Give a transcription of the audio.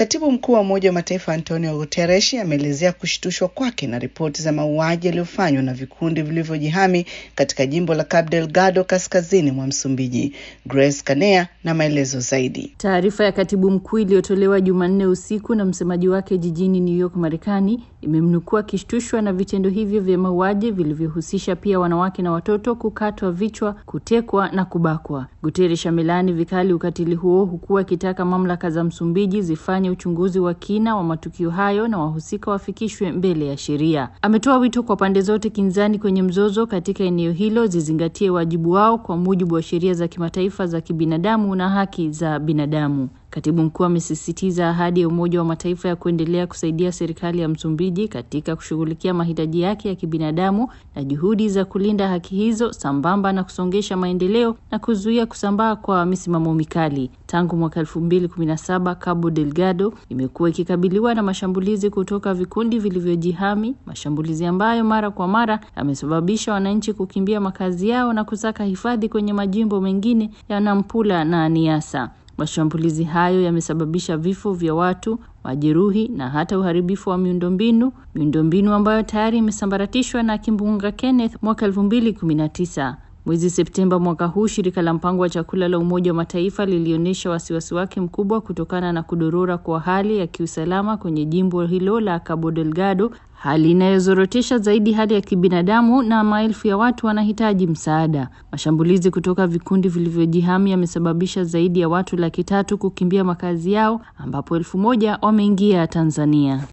Katibu mkuu wa Umoja wa Mataifa Antonio Guterres ameelezea kushtushwa kwake na ripoti za mauaji yaliyofanywa na vikundi vilivyojihami katika jimbo la Cabo Delgado kaskazini mwa Msumbiji. Grace Kanea na maelezo zaidi. Taarifa ya katibu mkuu iliyotolewa Jumanne usiku na msemaji wake jijini New York, Marekani, imemnukuu akishtushwa na vitendo hivyo vya mauaji vilivyohusisha pia wanawake na watoto kukatwa vichwa, kutekwa na kubakwa. Guterres amelaani vikali ukatili huo huku akitaka mamlaka za Msumbiji zifanye uchunguzi wa kina wa matukio hayo na wahusika wafikishwe mbele ya sheria. Ametoa wito kwa pande zote kinzani kwenye mzozo katika eneo hilo zizingatie wajibu wao kwa mujibu wa sheria za kimataifa za kibinadamu na haki za binadamu. Katibu mkuu amesisitiza ahadi ya Umoja wa Mataifa ya kuendelea kusaidia serikali ya Msumbiji katika kushughulikia mahitaji yake ya kibinadamu na juhudi za kulinda haki hizo sambamba na kusongesha maendeleo na kuzuia kusambaa kwa misimamo mikali. Tangu mwaka elfu mbili kumi na saba Cabo Delgado imekuwa ikikabiliwa na mashambulizi kutoka vikundi vilivyojihami, mashambulizi ambayo mara kwa mara yamesababisha wananchi kukimbia makazi yao na kusaka hifadhi kwenye majimbo mengine ya Nampula na Niassa. Mashambulizi hayo yamesababisha vifo vya watu, majeruhi na hata uharibifu wa miundombinu, miundombinu ambayo tayari imesambaratishwa na kimbunga Kenneth mwaka 2019. Mwezi Septemba mwaka huu, shirika la mpango wa chakula la Umoja wa Mataifa lilionyesha wasiwasi wake mkubwa kutokana na kudorora kwa hali ya kiusalama kwenye jimbo hilo la Cabo Delgado, hali inayozorotesha zaidi hali ya kibinadamu na maelfu ya watu wanahitaji msaada. Mashambulizi kutoka vikundi vilivyojihami yamesababisha zaidi ya watu laki tatu kukimbia makazi yao, ambapo elfu moja wameingia Tanzania.